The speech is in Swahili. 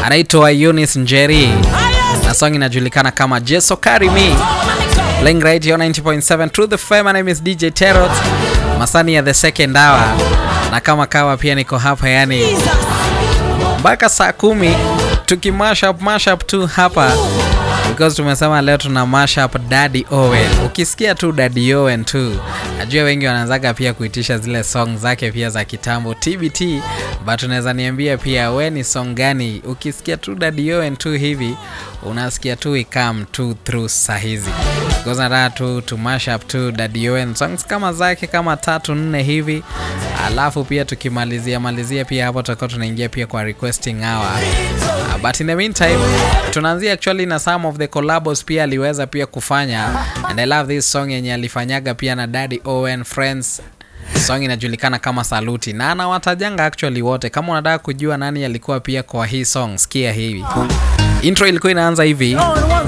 anaitwa Eunice Njeri na song inajulikana kama Jeso Carry Me. Playing right here on 90.7 Truth FM. My name is DJ Terrot. Masani ya the second hour. Na kama kawa pia niko hapa yani mpaka saa kumi tukimash up mash up tu hapa because tumesema leo tuna mash up Daddy Owen. Ukisikia tu Daddy Owen tu, najua wengi wanaanzaga pia kuitisha zile song zake pia za kitambo TBT, but unaweza niambia pia we ni song gani ukisikia tu Daddy Owen tu hivi unasikia tu ikam tu through saa hizi because nataka tu to mash up tu Daddy Owen songs kama zake kama tatu nne hivi, alafu pia tukimalizia malizia pia hapo tutakuwa tunaingia pia kwa requesting hour. Uh, but in the meantime tunaanzia actually na some of the collabos pia aliweza pia kufanya and I love this song yenye alifanyaga pia na Daddy Owen Friends song inajulikana kama Saluti na anawatajanga actually wote. Kama unataka kujua nani alikuwa pia kwa hii song, sikia hivi. Intro ilikuwa inaanza hivi.